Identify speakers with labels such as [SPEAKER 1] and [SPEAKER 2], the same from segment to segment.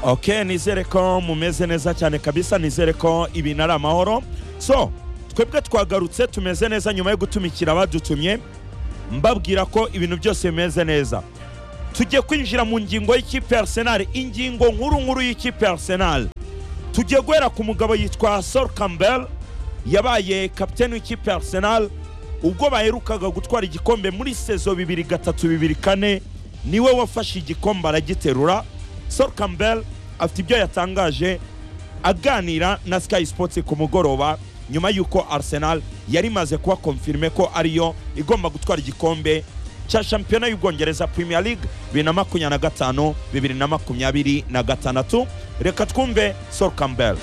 [SPEAKER 1] ok nizere ko mumeze neza cyane kabisa nizere ko ibintu ari amahoro so twebwe twagarutse tumeze neza nyuma yo gutumikira abadutumye mbabwira ko ibintu byose bimeze neza tujye kwinjira mu ngingo y'ikipe ya Arsenal ingingo nkuru nkuru y'ikipe ya Arsenal tujye guhera ku mugabo yitwa Sol Campbell yabaye kapiteni w'ikipe ya Arsenal ubwo baherukaga gutwara igikombe muri sezo bibiri gatatu bibiri kane niwe wafashe igikombe aragiterura Sol Campbell afite ibyo yatangaje aganira na Sky Sports ku mugoroba nyuma y'uko Arsenal yari imaze kuba konfirime ko ariyo igomba gutwara igikombe cya shampiyona y'ubwongereza Premier League bibiri na makumyabiri na gatanu bibiri na makumyabiri na gatandatu reka twumve Sol Campbell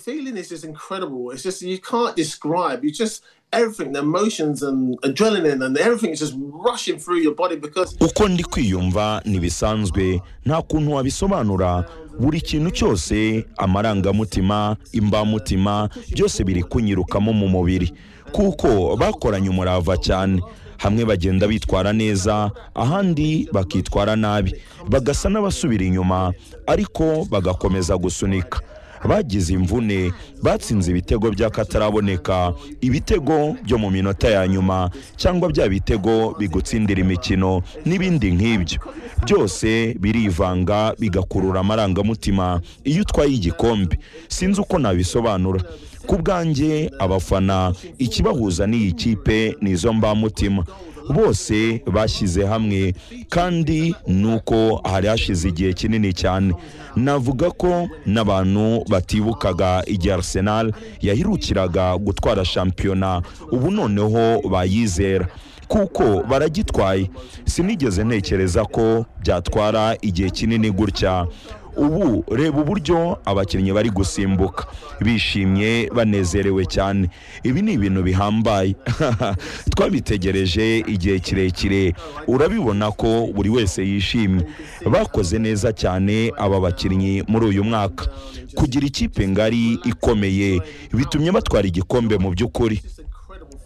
[SPEAKER 2] feeling is just incredible. It's just you can't describe. You just everything, the emotions and adrenaline and everything is just rushing through your body because
[SPEAKER 3] uko ndi kwiyumva ntibisanzwe nta kuntu wabisobanura buri kintu cyose amarangamutima imbamutima byose biri kunyirukamo mu mubiri kuko bakoranye umurava cyane hamwe bagenda bitwara neza ahandi bakitwara nabi bagasa n'abasubira inyuma ariko bagakomeza gusunika bagize imvune batsinze ibitego by'akataraboneka ibitego byo mu minota ya nyuma cyangwa bya bitego bigutsindira imikino n'ibindi nk'ibyo byose birivanga bigakurura amarangamutima iyo utwaye igikombe sinzi uko nabisobanura ku bwanjye abafana ikibahuza n'iyi kipe ni izo mbamutima bose bashyize hamwe kandi ni uko hari hashize igihe kinini cyane navuga ko n'abantu batibukaga igihe Arsenal yahirukiraga gutwara shampiyona ubu noneho bayizera kuko baragitwaye sinigeze ntekereza ko byatwara igihe kinini gutya ubu reba uburyo abakinnyi bari gusimbuka bishimye banezerewe cyane ibi ni ibintu bihambaye twabitegereje igihe kirekire urabibona ko buri wese yishimye bakoze neza cyane aba bakinnyi muri uyu mwaka kugira ikipe ngari ikomeye bitumye batwara igikombe mu by'ukuri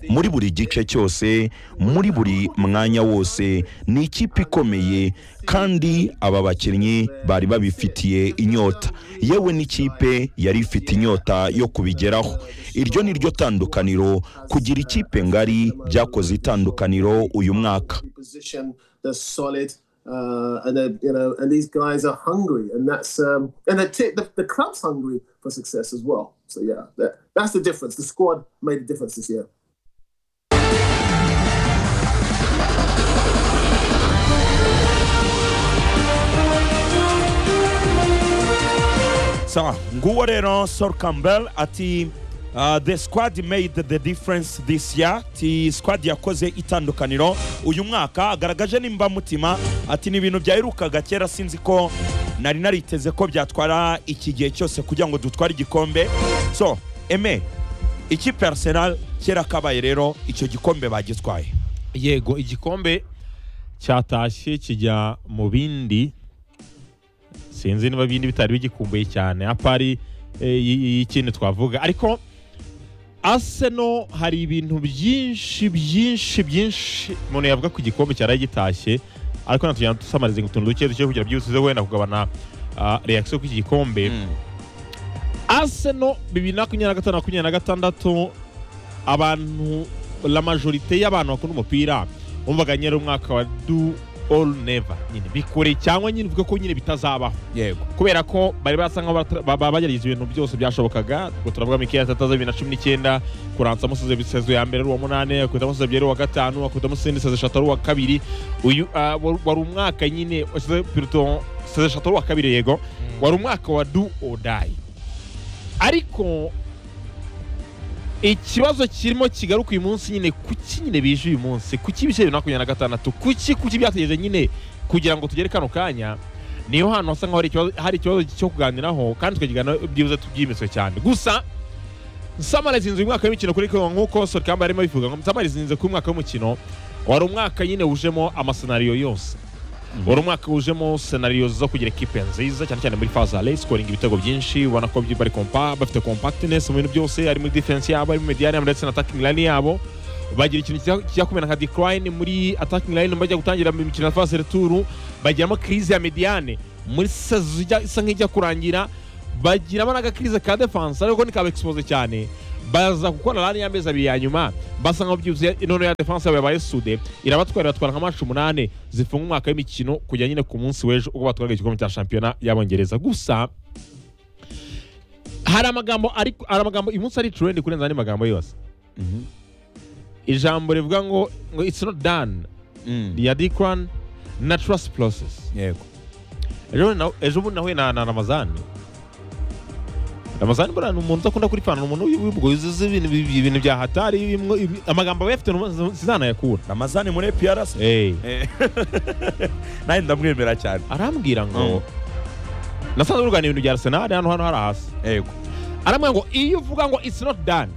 [SPEAKER 3] muri buri gice cyose muri buri mwanya wose ni ikipe ikomeye kandi aba bakinnyi bari babifitiye inyota yewe n'ikipe yari ifite inyota yo kubigeraho iryo ni ryo tandukaniro kugira ikipe ngari byakoze itandukaniro uyu mwaka
[SPEAKER 2] Uh, and uh, you know, and these guys are hungry, and that's um, and the, t- the the club's hungry for success as well. So yeah, that, that's the difference. The squad made a difference this year.
[SPEAKER 1] sawa nguwo rero Sol Campbell ati uh, the squad made the difference this year ati squad yakoze itandukaniro uyu mwaka agaragaje nimba mutima ati ni ibintu byaherukaga kera sinzi ko nari nariteze ko byatwara iki gihe cyose kugira ngo dutware igikombe so eme ikipe ya Arsenal kera kabaye rero icyo gikombe bagitwaye
[SPEAKER 4] yego igikombe cyatashye kijya mu bindi sinzi niba ibindi bitari bigikumbuye cyane apari y'ikintu twavuga ariko aseno hari ibintu byinshi byinshi byinshi umuntu yavuga ku gikombe cyari gitashye ariko natugenda dusamariza utuntu duke duke kugira byihuse wenda kugabana reakisiyo ku gikombe aseno bibiri na makumyabiri na gatanu makumyabiri na gatandatu abantu la majorite y'abantu bakunda umupira bumvaga nyiri umwaka wa du all never nyine bikure cyangwa nyine uvuga ko nyine bitazabaho
[SPEAKER 1] yego
[SPEAKER 4] kubera ko bari basa nk'aho bagerageza ibintu byose byashobokaga ubwo turavuga mikeyasi ataza bibiri na cumi n'icyenda kuransa amusize ibisezo ya mbere ari uwa munani akubita amusize ebyiri ari uwa gatanu akubita amusize n'iseze eshatu ari uwa kabiri uyu wari umwaka nyine washyize piruto seze eshatu ari uwa kabiri yego wari umwaka wa du odayi ariko ikibazo kirimo kigaruka uyu munsi nyine kuki nyine bije uyu munsi kuki ibice bibiri na makumyabiri na gatandatu kuki kuki byategereje nyine kugira ngo tugere kano kanya niyo hantu hasa nk'aho hari ikibazo cyo kuganiraho kandi tukakiganiraho byibuze tubyimiswe cyane gusa nsamariza inzu umwaka w'imikino kuri kongo nk'uko sorikamba arimo bivuga ngo nsamariza inzu ku mwaka w'umukino wari umwaka nyine wujemo amasenariyo yose wari umwaka wujemo senariyo zo kugira ekipe nziza cyane cyane muri faza ale sikoringa ibitego byinshi ubona ko bari kompa bafite compactness mu bintu byose ari muri defense yabo ari muri mediane ndetse na attacking line yabo bagira ikintu kijya- kijya kumera nka decline muri attacking line bajya gutangira mu mikino ya phase retour bagiramo crise ya mediane muri sazo ijya- isa nk'ijya kurangira bagiramo n'agakirize ka defense ariko ntikaba expose cyane baza gukora rani y'amezi abiri ya nyuma basa nkaho byuzuye inono ya defense yabo yabaye sude irabatwara iratwara nka match umunani zifunga umwaka w'imikino kujya nyine ku munsi w'ejo ubwo batwaraga igikombe cya shampiyona y'abongereza gusa hari amagambo ari hari amagambo uyu munsi ari trend kurenza andi magambo yose ijambo rivuga ngo ngo it's not done ya Dikran na trust process
[SPEAKER 3] yego
[SPEAKER 4] ejo na- ejo bundi nahuye na na ramazani ramazani buriya ni umuntu udakunda kuri pantaro umuntu w'ibigo yuzuza ibintu bi- ibintu bya hatari bimwe- ibi- amagambo aba yafite numa- sinanayakura
[SPEAKER 1] ramazani muri prc nawe ndamwemera cyane
[SPEAKER 4] arambwira ngo nasanze urwanya ibintu bya arsenal hano hano hari hasi
[SPEAKER 1] yego
[SPEAKER 4] aramwe ngo iyo uvuga ngo it's not done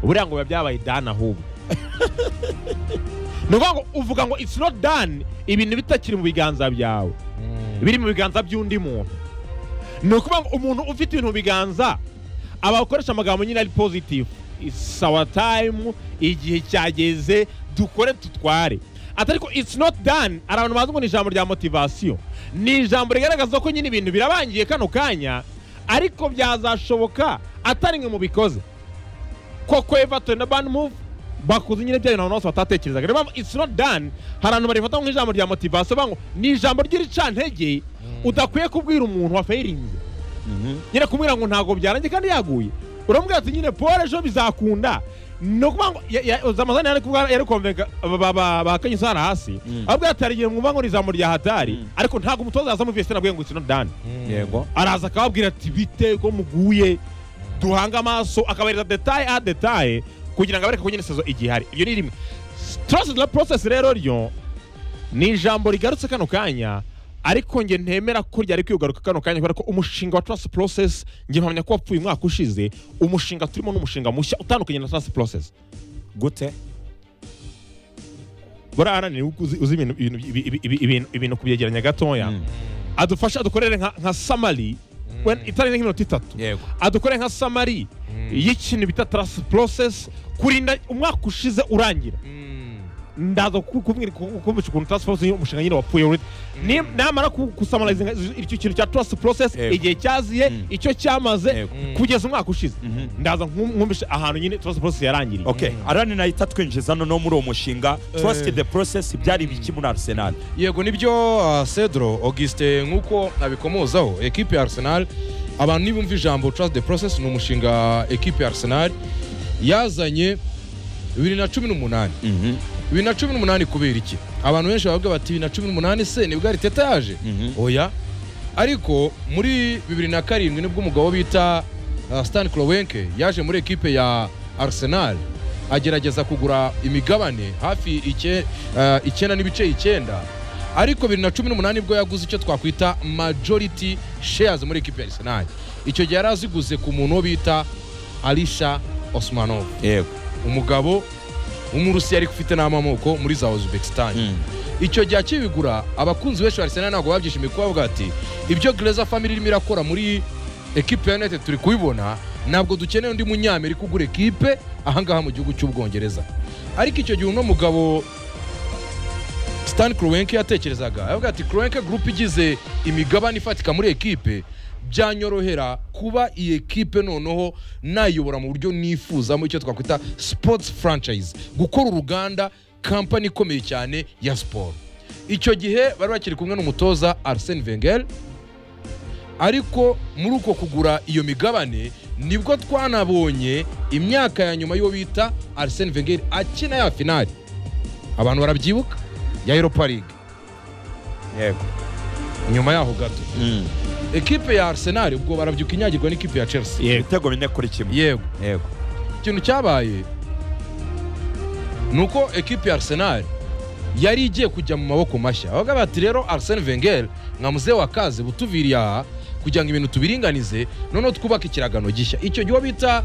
[SPEAKER 4] buriya ngo biba byabaye done ahubwo ni ukuvuga ngo uvuga ngo it's not done ibintu bitakiri mu biganza byawe biri mu biganza by'undi muntu ni ukuvuga ngo umuntu ufite ibintu mu biganza aba akoresha amagambo nyine ari positive it's our time igihe cyageze dukore tutware atari ko it's not done hari abantu bazi ngo ni ijambo rya motivation ni ijambo rigaragaza ko nyine ibintu birabangiye kano kanya ariko byazashoboka atari mwe mubikoze koko everton na ban move bakoze nyine bya bintu abantu bose batatekerezaga niyo mpamvu it's not done hari abantu barifata nk'ijambo rya motivation bavuga ngo ni ijambo ry'iricantege udakwiye kubwira umuntu wafayirinze nyine kumubwira ngo ntabwo byarangiye kandi yaguye uramubwira ati nyine paul ejo bizakunda ni ukuvuga ngo ya- ya- zamazani yari kuvuga- yari konvenka bakanye isara hasi ababwira ati hari igihe mwumva ngo ni ijambo rya hatari ariko ntabwo umutoza yaza muri fesitini abwiye ngo it's not done
[SPEAKER 3] yego
[SPEAKER 4] araza akababwira ati bite ko muguye duhange amaso akabahereza detaye a detaye kugira ngo abereke ko nyine sezo igihari ibyo ni rimwe trust the process rero ryo ni ijambo rigarutse kano kanya ariko nge ntemera ko ryari kwigaruka kano kanya kubera ko umushinga wa trust process nge mpamya ko wapfuye umwaka ushize umushinga turimo n'umushinga mushya utandukanye na trust process
[SPEAKER 3] gute
[SPEAKER 4] buriya arananiwe uko uzi uzi ibintu- ibintu- ibi- ibi- ibi- ibintu- ibintu kubyegeranya gatoya
[SPEAKER 3] Mm.
[SPEAKER 4] adufashe adukorere nka nka summary when- itari nk'iminota itatu
[SPEAKER 3] yego
[SPEAKER 4] adukore nka samari y'ikintu bita tarasi porosesi kurinda umwaka ushize urangira ndaza kukumvisha ukuntu tarasi porosesi umushinga nyine wapfuye uri Ni- namara ku- gusamarariza nka- icyo kintu cya tarasi porosesi
[SPEAKER 3] Yego.
[SPEAKER 4] igihe cyaziye
[SPEAKER 3] Mm.
[SPEAKER 4] icyo cyamaze
[SPEAKER 3] Yego.
[SPEAKER 4] kugeza umwaka ushize
[SPEAKER 3] Mhm.
[SPEAKER 4] ndaza nkumvisha ahantu nyine tarasi porosesi yarangiriye
[SPEAKER 1] okay arani nahita twinjiza noneho muri uwo mushinga trust the process byari ibiki muri arsenal
[SPEAKER 5] yego nibyo ah, cedro augustin nk'uko abikomozaho ekipe ya arsenal abantu nibumva ijambo trust the process ni umushinga ekipe ya arsenal yazanye bibiri na cumi n'umunani bibiri na cumi n'umunani kubera iki abantu benshi bavuga bati bibiri na cumi n'umunani se nibwo ariteta yaje oya ariko muri bibiri na karindwi nibwo umugabo bita ah, stan klowenke yaje muri ekipe ya arsenal agerageza kugura imigabane hafi ike- ah, icyenda n'ibice icyenda ariko bibiri na cumi n'umunani bwo yaguze icyo twakwita majority shares muri ekipe ya arsenal icyo gihe yari aziguze ku muntu wo bita alisha osmanov
[SPEAKER 3] yego
[SPEAKER 5] umugabo w'umurusiya ariko ufite n'amamoko muri za uzbekistan icyo gihe akibigura abakunzi benshi ba arsenal ntabwo babyishimiye kuko bavuga ati ibyo gereza family irimo irakora muri ekipe ya united turi kubibona ntabwo dukeneye undi munyamerika ugura ekipe ahangaha mu gihugu cy'ubwongereza ariko icyo gihe uno mugabo stan kroenke yatekerezaga yavuga ati kroenke group igize imigabane ifatika muri ekipe byanyorohera kuba iyi ekipe noneho nayobora mu buryo nifuzamo icyo twakwita sports franchise gukora uruganda kampani ikomeye cyane ya siporo icyo gihe bari bakiri kumwe n'umutoza arsene wenger ariko muri uko kugura iyo migabane nibwo twanabonye imyaka ya nyuma y'uwo bita arsene wenger akina ya finali abantu barabyibuka ya europa league
[SPEAKER 3] yego
[SPEAKER 5] nyuma yaho gato ekipe ya arsenal ubwo barabyuka inyagirwa n'ikipe ya chelsea
[SPEAKER 4] Yego.
[SPEAKER 1] ibitego bine kuri kimwe
[SPEAKER 5] yego
[SPEAKER 3] yego
[SPEAKER 5] ikintu cyabaye ni uko ekipe ya arsenal yari igiye kujya mu maboko mashya bavuga bati rero arsene wenger nka muzehe wa kaze butuviriye aha kugira ngo ibintu tubiringanize noneho twubake ikiragano gishya icyo gihe uwo bita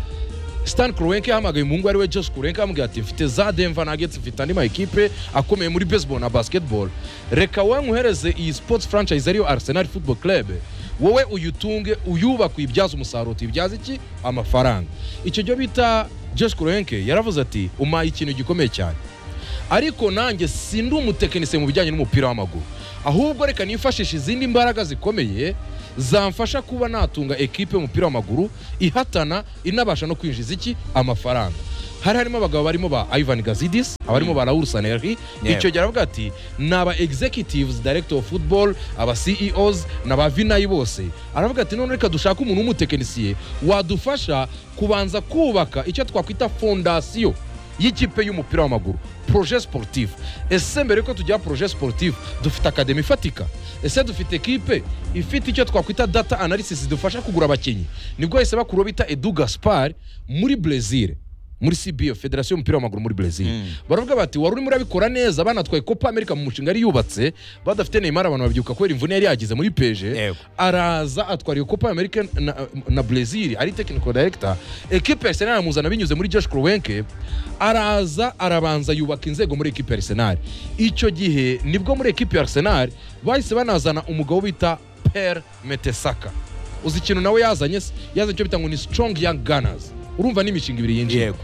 [SPEAKER 5] stan kurenke yahamagaye umuhungu ari we jose kurenke yamubwiye ati mfite za denver nuggets mfite andi mayikipe akomeye muri baseball na basketball reka wowe nkuhereze iyi sports franchise ariyo arsenal football club wowe uyitunge uyubake uyibyaze umusaruro tuyibyaze iki amafaranga icyo cyo bita jose kurenke yaravuze ati umpaye ikintu gikomeye cyane ariko nanjye sindi umutekinisiye mu bijyanye n'umupira w'amaguru ahubwo reka nifashishe izindi mbaraga zikomeye zamfasha kuba natunga ekipe y'umupira w'amaguru ihatana inabasha no kwinjiza iki amafaranga hari harimo abagabo barimo ba ivan gazidis abarimo ba raul saneri
[SPEAKER 3] Yeah.
[SPEAKER 5] icyo gihe aravuga ati ni aba executives director of football aba ceos n'aba vinayi bose aravuga ati none reka dushake umuntu w'umutekinisiye wadufasha kubanza kubaka icyo twakwita fondasiyo y'ikipe y'umupira w'amaguru proje sportif ese mbere yuko tujya proje sportif dufite akademi ifatika ese dufite ekipe ifite icyo twakwita data analysis dufasha kugura abakinnyi nibwo bahise bakuru bita edu gaspar muri brezil muri cbo federasiyo y'umupira w'amaguru muri brezil baravuga bati wari urimo urabikora neza banatwaye copa america mu mushinga yari yubatse badafite neymar abantu babyibuka kubera imvune yari yagize muri peje
[SPEAKER 3] Yego.
[SPEAKER 5] araza atwara iyo copa america na, na brezil ari technical director ekipe ya arsenal aramuzana binyuze muri josh kroenke araza arabanza yubaka inzego muri ekipe ya arsenal icyo gihe nibwo muri ekipe ya arsenal bahise banazana umugabo bita per metesaka uzi ikintu nawe yazanye se? yazanye icyo bita ngo ni strong young gunners urumva n'imishinga ibiri yinjiye
[SPEAKER 3] Yego.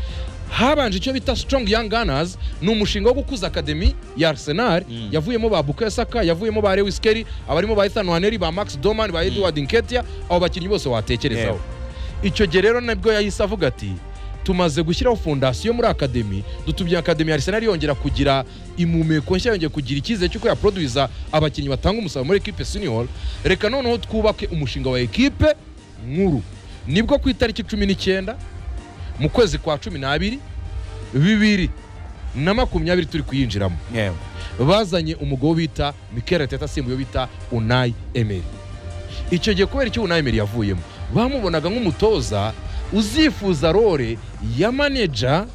[SPEAKER 5] habanje icyo bita strong young gunners ni umushinga wo gukuza akademi ya arsenal yavuyemo ba bukayo saka yavuyemo ba lewis kelly abarimo ba ethan waneri ba max doman ba edward nketia abo bakinnyi bose watekerezaho icyo gihe rero nabwo yahise avuga ati tumaze gushyiraho fondasiyo muri akademi dutubye akademi ya arsenal yongera kugira imumeko nshya yongeye kugira icyizere cy'uko yaproduza abakinnyi batanga umusaruro muri ekipe senior reka noneho twubake umushinga wa ekipe nkuru nibwo ku itariki cumi n'icyenda mu kwezi kwa cumi n'abiri bibiri na makumyabiri turi kuyinjiramo
[SPEAKER 3] Yewe.
[SPEAKER 5] bazanye umugabo bita Mikel Arteta asimbuye uwo bita Unai Emery icyo gihe kubera icyo Unai Emery yavuyemo bamubonaga nk'umutoza uzifuza role ya manager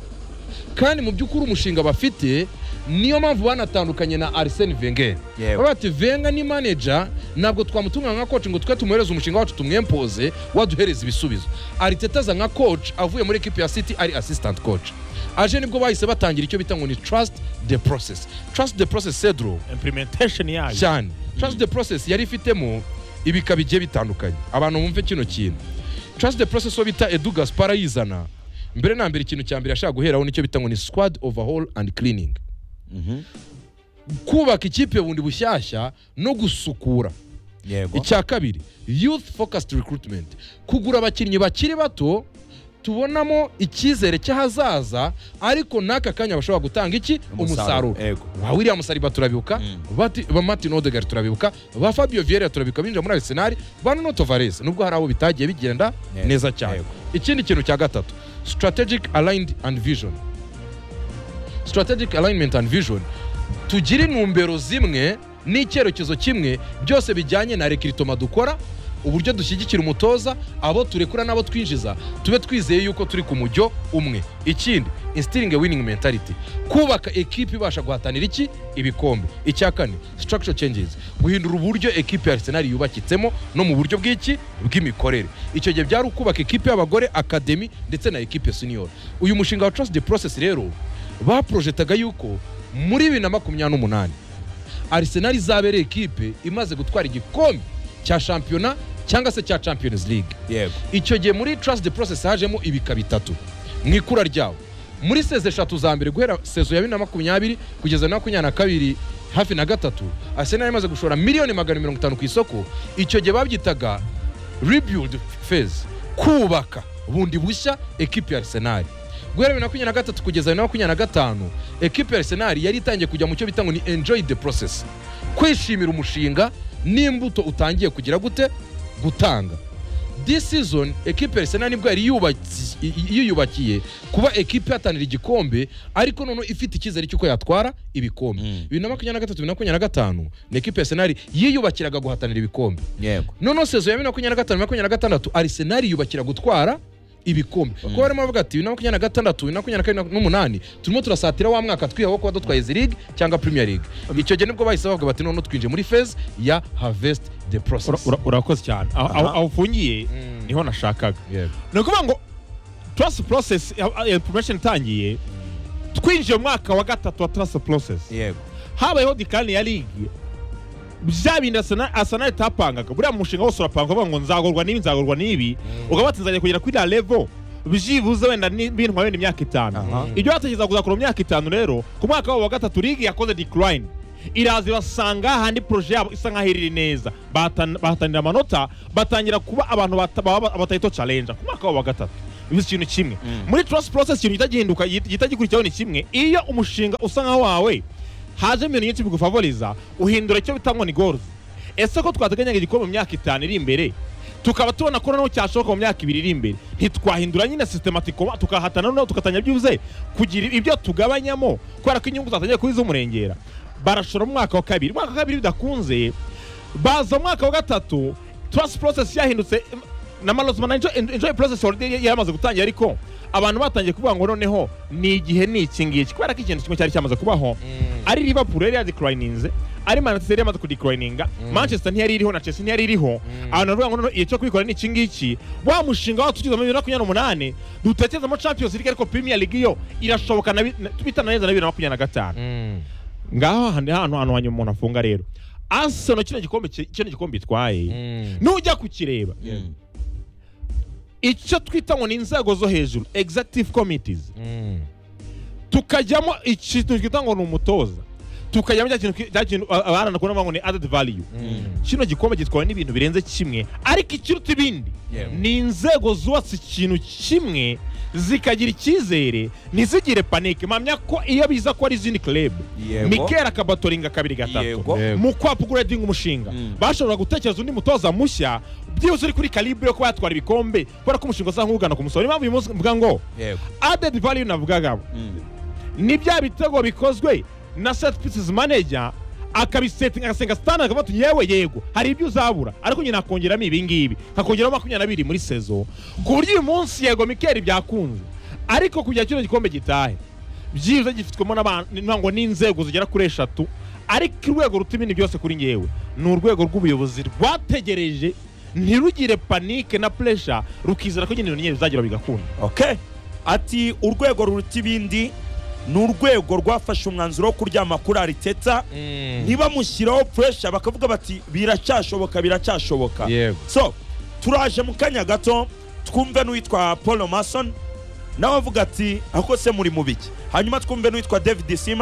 [SPEAKER 5] kandi mu by'ukuri umushinga bafite niyo mpamvu banatandukanye na Arsene Wenger
[SPEAKER 3] Yewe.
[SPEAKER 5] baba bati Wenger ni manager ntabwo twamutunga nka coach ngo twe tumuhereze umushinga wacu tumwempoze waduhereza ibisubizo Arteta aza nka coach avuye muri equipe ya City ari assistant coach aje nibwo bahise batangira icyo bita ngo ni trust the process trust the process cedro
[SPEAKER 4] implementation yayo
[SPEAKER 5] cyane trust the process yari ifitemo ibika bigiye bitandukanye abantu bumve kino kintu trust the process wo bita edu gaspar ayizana mbere na mbere ikintu cya mbere yashaka guheraho nicyo bita ngo ni squad overhaul and cleaning kubaka ikipe bundi bushyashya no gusukura
[SPEAKER 3] yego
[SPEAKER 5] icya kabiri youth focused recruitment kugura abakinnyi bakiri bato tubonamo icyizere cy'ahazaza ariko n'aka kanya bashobora gutanga iki
[SPEAKER 3] Umusaruro,
[SPEAKER 5] umusaruro
[SPEAKER 3] yego.
[SPEAKER 5] ba william saliba turabibuka bati- ba martin odegar turabibuka ba fabio vieira turabibuka binjira muri arsenal ba nuno tovares nubwo hari abo bitagiye bigenda
[SPEAKER 3] Yego,
[SPEAKER 5] neza cyane
[SPEAKER 3] yego.
[SPEAKER 5] ikindi kintu cya gatatu strategic aligned and vision strategic alignment and vision tugira intumbero zimwe n'icyerekezo kimwe byose bijyanye na rekiritoma dukora uburyo dushyigikira umutoza abo turekura n'abo twinjiza tube twizeye yuko turi ku mujyo umwe ikindi instiring a winning mentality kubaka ekipe ibasha guhatanira iki ibikombe icya kane structure changes guhindura uburyo ekipe ya arsenal yubakitsemo no mu buryo bw'iki bw'imikorere icyo gihe byari ukubaka ekipe y'abagore akademi ndetse na ekipe senior uyu mushinga wa trust the process rero baporojetaga yuko muri bibiri na makumyabiri n'umunani arsenal izabereye ekipe imaze gutwara igikombe cya shampiyona cyangwa se cya champions league
[SPEAKER 3] yego
[SPEAKER 5] icyo gihe muri trust the process hajemo ibika bitatu mu ikura ryawo muri sezo eshatu za mbere guhera sezo ya bibiri na makumyabiri kugeza na makumyabiri na kabiri hafi na gatatu arsenal imaze gushora miliyoni magana mirongo itanu ku isoko icyo gihe babyitaga rebuild phase kubaka bundi bushya ekipi ya arsenal guhera bibiri na makumyabiri na gatatu kugeza bibiri na makumyabiri na gatanu ekipi ya arsenal yari itangiye kujya mu cyo bita ngo ni enjoy the process kwishimira umushinga n'imbuto utangiye kugira gute gutanga this season ekipe ya arsenal nibwo yari yubatsi- i- i- yiyubakiye kuba ekipe ihatanira igikombe ariko noneho ifite icyizere cy'uko yatwara ibikombe bibiri na makumyabiri na gatatu bibiri na makumyabiri na gatanu ni ekipe ya arsenal yiyubakiraga guhatanira ibikombe
[SPEAKER 3] yego
[SPEAKER 5] noneho sezo ya bibiri na makumyabiri na gatanu makumyabiri na gatandatu arsenal yubakira gutwara ibikombe kuko barimo bavuga ati bibiri na makumyabiri na gatandatu bibiri na makumyabiri na kabiri n'umunani turimo turasatira wa mwaka twihaho kuba dutwaye izi league cyangwa premier league icyo gihe nibwo bahise bavuga bati noneho twinjiye muri phase ya harvest the
[SPEAKER 4] Ura-
[SPEAKER 5] process
[SPEAKER 4] ura- urakoze cyane aho aho- aho ufungiye niho nashakaga
[SPEAKER 5] Yego.
[SPEAKER 4] ni ukuvuga ngo tarasi porosesi poromesheni itangiye twinjiye mu mwaka wa gatatu wa tarasi porosesi
[SPEAKER 3] yego
[SPEAKER 4] habayeho dikani ya ligi bya bindi Arsenal- arsenal itapangaga buriya mushinga wose urapanga uvuga ngo nzagorwa n'ibi nzagorwa n'ibi ukaba wati nzajya kugera kuri la levo byibuze wenda ni- bintwara wenda imyaka itanu
[SPEAKER 3] Aha.
[SPEAKER 4] ibyo batekereza kuzakora mu myaka itanu rero ku mwaka wabo wa gatatu ligi yakoze decline iraza ibasanga ahandi poroje yabo isa nk'aho iriri neza Bahatan- bahatanira amanota batangira kuba abantu bata- baba abatayito challenge ku mwaka wabo wa gatatu bivuze ikintu kimwe muri trust process ikintu gihita gihinduka gihita gikurikiraho ni kimwe iyo umushinga usa nka wawe hajemo ibintu nyinshi bigufavoriza uhindura icyo bita ngo ni goruzi ese ko twateganyaga igikombe mu myaka itanu iri imbere tukaba tubona ko noneho cyashoboka mu myaka ibiri iri imbere ntitwahindura nyine sistematiko tukahatana noneho tugatanya byibuze kugira ibyo tugabanyamo kubera ko inyungu zatangiye kuba iz'umurengera barashora mu mwaka wa kabiri umwaka wa kabiri bidakunze baza mu mwaka wa gatatu trust process yahindutse na management enjoy, enjoy process already yari yamaze gutangira ariko abantu batangiye kuvuga ngo noneho ni igihe ni iki ngiki kubera ko ikintu kimwe cyari cyamaze kubaho ari liverpool yari yadeclininze ari manchester yari yamaze kudeclininga manchester ntiyari iriho na chelsea ntiyari iriho abantu baravuga ngo noneho igihe cyo kubikora ni iki ngiki wa mushinga wa tugize muri bibiri na makumyabiri n'umunani dutekerezamo champions league ariko premier league yo irashoboka na bi- na- bitana neza na bibiri na makumyabiri na gatanu ngaho handi hantu hantu hanyuma umuntu afunga rero arsenal kino gikombe ki- kino gikombe itwaye nujya kukireba icyo twita ngo ni inzego zo hejuru executive committees tukajyamo ikintu twita ngo ni umutoza tukajyamo cya kintu twi- cya kintu a- abaharanira kubona ngo ni added value kino gikombe gitwawe n'ibintu birenze kimwe ariko ikiruta ibindi
[SPEAKER 5] Yeah.
[SPEAKER 4] ni inzego zubatse ikintu kimwe zikagira icyizere ntizigire panike mpamya ko iyo biza ko ari izindi club
[SPEAKER 3] Yego.
[SPEAKER 4] mikel akabatoringa kabiri gatatu
[SPEAKER 3] yego
[SPEAKER 5] Yego.
[SPEAKER 4] mu kwapa upgrading umushinga
[SPEAKER 3] Mm.
[SPEAKER 4] bashobora gutekereza undi mutoza mushya byibuze uri kuri karibu yo kuba yatwara ibikombe kubera ko umushinga usa nk'ugana ku musozo niyo mpamvu uyu munsi mvuga ngo
[SPEAKER 3] yego
[SPEAKER 4] added value navugagamo
[SPEAKER 3] Mm.
[SPEAKER 4] ni bya bitego bikozwe na set pieces manager akabisetinga agasenga stana akavuga ati yewe yego hari ibyo uzabura ariko nyine nakongeramo ibi ngibi nkakongeraho makumyabiri n'abiri muri sezo ku buryo uyu munsi yego mikeri byakunze ariko kugira kino gikombe gitahe byibuze gifitwemo n'abantu ngo n'inzego zigera kuri eshatu ariko urwego ruta ibindi byose kuri ngewe ni urwego rw'ubuyobozi rwategereje ntirugire panike na puresha rukizera ko nyine ibintu bizagira bigakunda
[SPEAKER 1] okay ati urwego ruruta ibindi ni urwego rwafashe umwanzuro wo kuryama kuri ariteta ntibamushyiraho puresha bakavuga bati biracyashoboka biracyashoboka
[SPEAKER 5] yego
[SPEAKER 1] so turaje mu kanya gato twumve n'uwitwa paul mason nawe avuga ati ako se muri mu biki hanyuma twumve n'uwitwa david sima